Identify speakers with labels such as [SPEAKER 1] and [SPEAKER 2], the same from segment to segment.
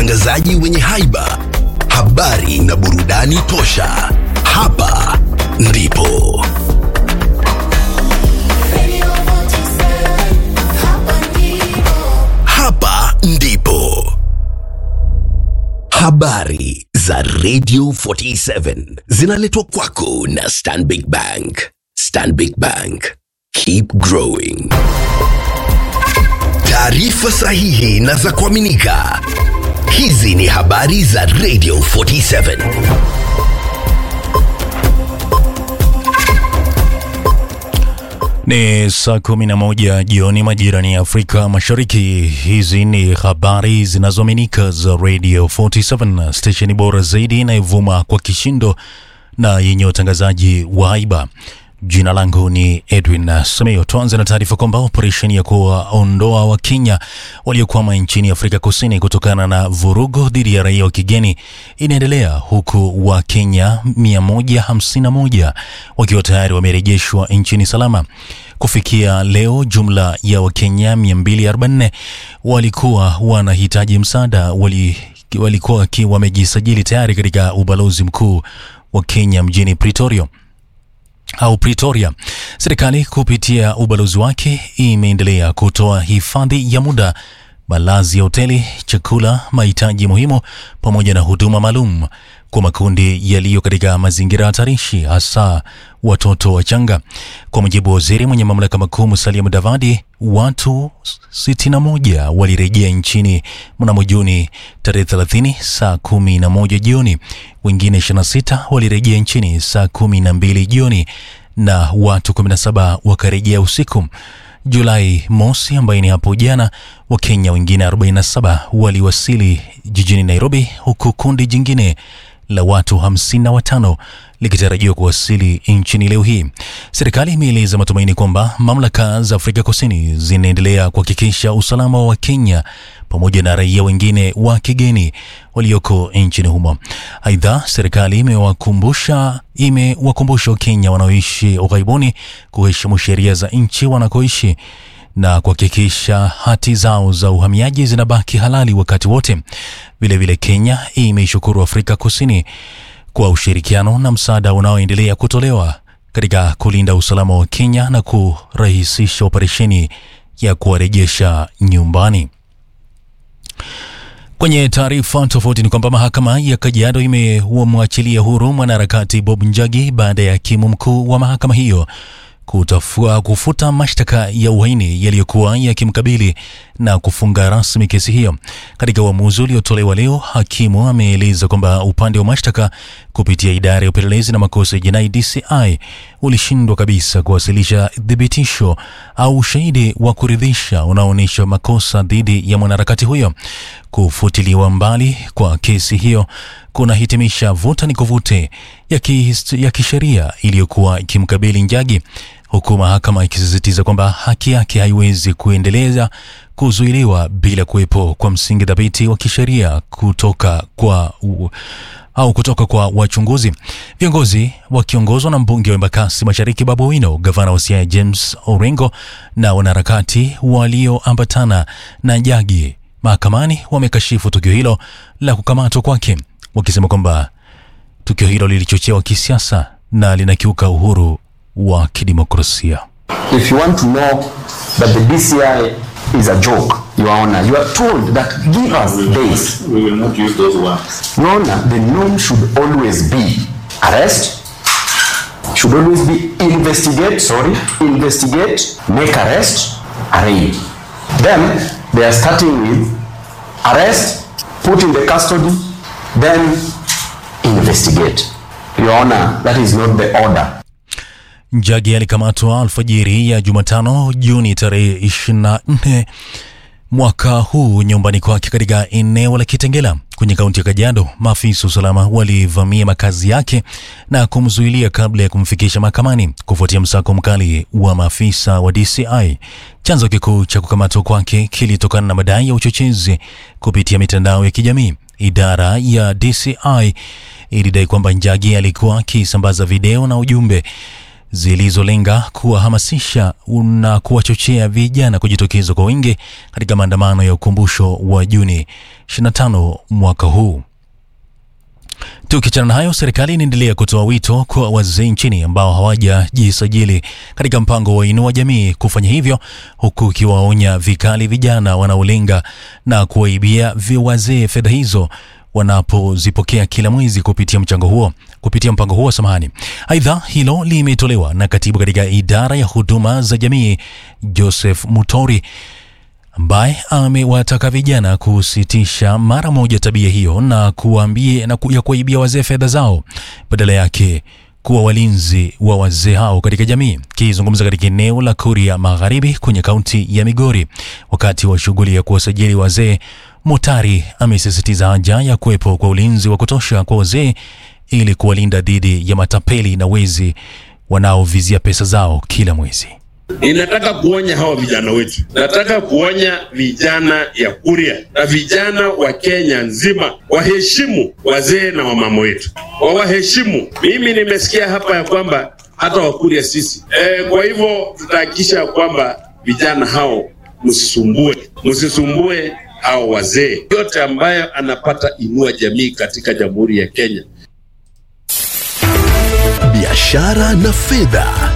[SPEAKER 1] watangazaji wenye haiba, habari na burudani tosha. Hapa ndipo hapa ndipo habari za Radio 47 zinaletwa kwako na Stanbic Bank. Stanbic Bank, keep growing. Taarifa sahihi na za kuaminika. Hizi ni habari za Radio 47.
[SPEAKER 2] Ni saa kumi na moja jioni majirani ya Afrika Mashariki. Hizi ni habari zinazoaminika za Radio 47, stesheni bora zaidi inayovuma kwa kishindo na yenye utangazaji wa haiba. Jina langu ni Edwin Sameo. Tuanze na taarifa kwamba operesheni ya kuwaondoa Wakenya waliokwama nchini Afrika Kusini kutokana na vurugu dhidi ya raia wa kigeni inaendelea huku Wakenya 151 wakiwa tayari wamerejeshwa nchini salama. Kufikia leo, jumla ya Wakenya 244 walikuwa wanahitaji msaada wali, walikuwa waki- wamejisajili tayari katika ubalozi mkuu wa Kenya mjini Pretoria au Pretoria. Serikali kupitia ubalozi wake imeendelea kutoa hifadhi ya muda, malazi ya hoteli, chakula, mahitaji muhimu pamoja na huduma maalum kwa makundi yaliyo katika mazingira hatarishi, hasa watoto wachanga. Kwa mujibu wa waziri mwenye mamlaka makuu Musalia Mudavadi, watu 61 walirejea nchini mnamo Juni tarehe 30 saa 11 jioni, wengine 26 walirejea nchini saa 12 jioni na watu 17 wakarejea usiku. Julai mosi, ambaye ni hapo jana, Wakenya wengine 47 waliwasili jijini Nairobi, huku kundi jingine la watu 55 likitarajiwa kuwasili nchini leo hii. Serikali imeeleza matumaini kwamba mamlaka za Afrika Kusini zinaendelea kuhakikisha usalama wa Wakenya pamoja na raia wengine wa kigeni walioko nchini humo. Aidha, serikali imewakumbusha imewakumbusha Wakenya wanaoishi ughaibuni kuheshimu sheria za nchi wanakoishi na kuhakikisha hati zao za uhamiaji zinabaki halali wakati wote. Vilevile, Kenya imeishukuru Afrika Kusini kwa ushirikiano na msaada unaoendelea kutolewa katika kulinda usalama wa Kenya na kurahisisha operesheni ya kuwarejesha nyumbani. Kwenye taarifa tofauti ni kwamba mahakama ya Kajiado imemwachilia huru mwanaharakati Bob Njagi baada ya hakimu mkuu wa mahakama hiyo kutafua kufuta mashtaka ya uhaini yaliyokuwa yakimkabili na kufunga rasmi kesi hiyo. Katika uamuzi uliotolewa leo, hakimu ameeleza kwamba upande wa mashtaka kupitia idara ya upelelezi na makosa ya jinai DCI ulishindwa kabisa kuwasilisha thibitisho au ushahidi wa kuridhisha unaoonyesha makosa dhidi ya mwanaharakati huyo. Kufutiliwa mbali kwa kesi hiyo kunahitimisha vuta ni kuvute ya kihist- ya kisheria iliyokuwa ikimkabili Njagi, huku mahakama ikisisitiza kwamba haki yake haiwezi kuendeleza kuzuiliwa bila kuwepo kwa msingi thabiti wa kisheria kutoka kwa u, au kutoka kwa wachunguzi. Viongozi wakiongozwa na mbunge wa Embakasi Mashariki Babu Owino, gavana wa Siaya James Orengo na wanaharakati walioambatana na Njagi mahakamani wamekashifu tukio hilo la kukamatwa kwake, wakisema kwamba tukio hilo lilichochewa kisiasa na linakiuka uhuru wa kidemokrasia.
[SPEAKER 3] If you want to know that the DCI is a joke, Your Honor, you are told that give us days.
[SPEAKER 4] We will not use those words.
[SPEAKER 3] Your Honor, the norm should always be arrest, should always be investigate, sorry, investigate, make arrest, arraign. Then they are starting with arrest, put in the custody, then investigate. Your Honor, that is not the order.
[SPEAKER 2] Njagi alikamatwa alfajiri ya Jumatano Juni tarehe 24 mwaka huu nyumbani kwake katika eneo la Kitengela kwenye kaunti ya Kajiado. Maafisa wa usalama walivamia makazi yake na kumzuilia kabla ya kumfikisha mahakamani kufuatia msako mkali wa maafisa wa DCI. Chanzo kikuu cha kukamatwa kwake kilitokana na madai ya uchochezi kupitia mitandao ya kijamii. Idara ya DCI ilidai kwamba Njagi alikuwa akisambaza video na ujumbe zilizolenga kuwahamasisha na kuwachochea vijana kujitokeza kwa wingi katika maandamano ya ukumbusho wa Juni 25 mwaka huu. Tukiachana na hayo, serikali inaendelea kutoa wito kwa wazee nchini ambao hawajajisajili katika mpango wa Inua Jamii kufanya hivyo, huku ikiwaonya vikali vijana wanaolenga na kuwaibia vi- wazee fedha hizo wanapozipokea kila mwezi kupitia mchango huo kupitia mpango huo samahani. Aidha, hilo limetolewa na katibu katika idara ya huduma za jamii Joseph Mutori ambaye amewataka vijana kusitisha mara moja tabia hiyo na kuambie na ku, ya kuwaibia wazee fedha zao, badala yake kuwa walinzi wa wazee hao katika jamii. Kizungumza katika eneo la Kuria Magharibi kwenye kaunti ya Migori wakati wa shughuli ya kuwasajili wazee, Mutari amesisitiza haja ya kuwepo kwa ulinzi wa kutosha kwa wazee ili kuwalinda dhidi ya matapeli na wezi wanaovizia pesa zao kila mwezi.
[SPEAKER 5] Ninataka kuonya hawa vijana wetu, nataka kuonya vijana ya Kuria na vijana wa Kenya nzima waheshimu wazee na wamama wetu, wawaheshimu. Mimi nimesikia hapa ya kwamba hata Wakuria sisi e, kwa hivyo tutahakikisha ya kwamba vijana hao msisumbue, msisumbue hao wazee. Yote ambayo anapata Inua Jamii katika Jamhuri ya Kenya
[SPEAKER 1] biashara na fedha.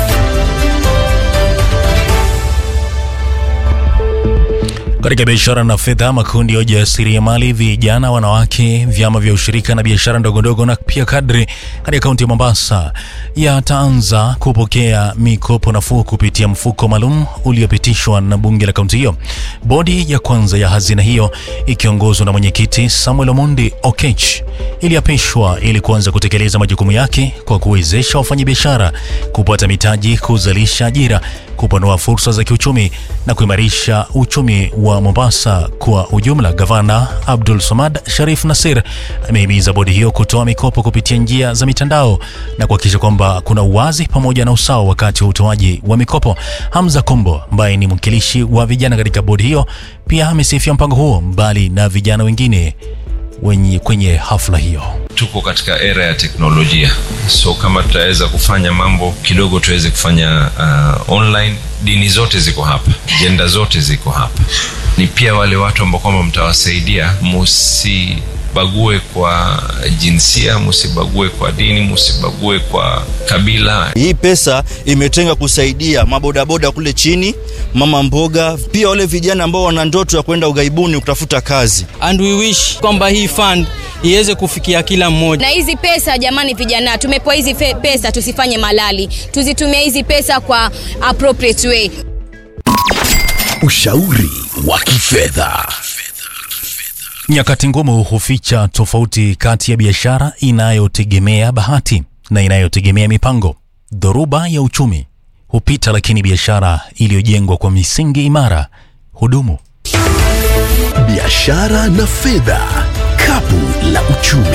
[SPEAKER 2] Katika biashara na fedha, makundi ya ujasiriamali, vijana, wanawake, vyama vya ushirika na biashara ndogondogo na pia kadri katika kaunti ya Mombasa yataanza kupokea mikopo nafuu kupitia mfuko maalum uliopitishwa na bunge la kaunti hiyo. Bodi ya kwanza ya hazina hiyo ikiongozwa na mwenyekiti Samuel Omondi Okech iliapishwa ili kuanza kutekeleza majukumu yake kwa kuwezesha wafanyabiashara kupata mitaji, kuzalisha ajira, kupanua fursa za kiuchumi na kuimarisha uchumi wa Mombasa kwa ujumla. Gavana Abdul Samad Sharif Nasir amehimiza bodi hiyo kutoa mikopo kupitia njia za mitandao na kuhakikisha kwamba kuna uwazi pamoja na usawa wakati wa utoaji wa mikopo. Hamza Kombo ambaye ni mwakilishi wa vijana katika bodi hiyo pia amesifia mpango huo mbali na vijana wengine wenye kwenye hafla hiyo.
[SPEAKER 6] tuko katika era ya teknolojia so kama tutaweza kufanya mambo kidogo tuweze kufanya uh, online dini zote ziko hapa jenda zote ziko hapa ni pia wale watu ambao kwamba mtawasaidia musibague kwa jinsia musibague kwa dini musibague kwa kabila
[SPEAKER 7] Hii pesa imetenga kusaidia mabodaboda kule chini, mama mboga, pia wale vijana ambao wana ndoto ya kwenda ughaibuni kutafuta kazi.
[SPEAKER 8] and we wish kwamba hii fund iweze kufikia kila mmoja.
[SPEAKER 9] na hizi pesa jamani vijana tumepewa hizi fe- pesa tusifanye malali tuzitumie hizi pesa kwa appropriate way
[SPEAKER 1] Ushauri wa kifedha.
[SPEAKER 2] Nyakati ngumu huficha tofauti kati ya biashara inayotegemea bahati na inayotegemea mipango. Dhoruba ya uchumi hupita, lakini biashara iliyojengwa kwa misingi imara hudumu.
[SPEAKER 1] Biashara na fedha. Kapu la uchumi.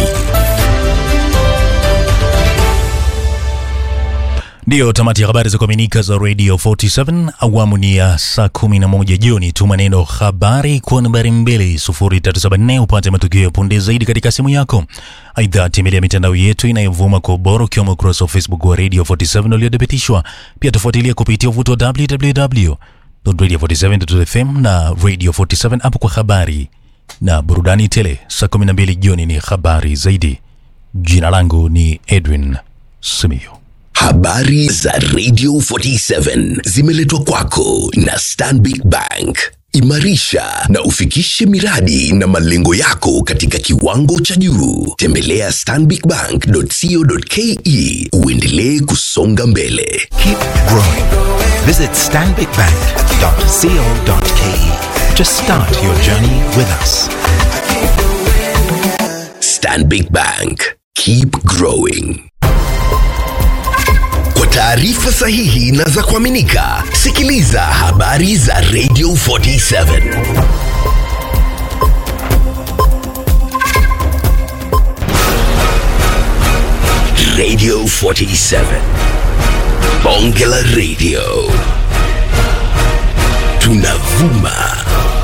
[SPEAKER 2] Ndiyo tamati ya habari za kuaminika za Radio 47 awamu ni ya saa 11 jioni. Tuma neno habari kwa nambari 2374 upate matukio ya punde zaidi katika simu yako. Aidha, tembelea mitandao yetu inayovuma kwa ubora ukiwemo ukurasa wa Facebook wa Radio 47 uliothibitishwa. Pia tufuatilia kupitia uvuto wa www.radio47.fm na Radio 47 app kwa habari na burudani tele. Saa 12 jioni ni habari zaidi. Jina langu ni Edwin Simiyu.
[SPEAKER 1] Habari za Radio 47 zimeletwa kwako na Stanbic Bank. Imarisha na ufikishe miradi na malengo yako katika kiwango cha juu. Tembelea stanbicbank.co.ke uendelee kusonga mbele.
[SPEAKER 10] Keep growing. Visit stanbicbank.co.ke to start your journey with us.
[SPEAKER 1] Stanbic Bank. Keep growing. Kwa taarifa sahihi na za kuaminika, sikiliza habari za Radio 47. Radio 47. Bonge la Radio. Tunavuma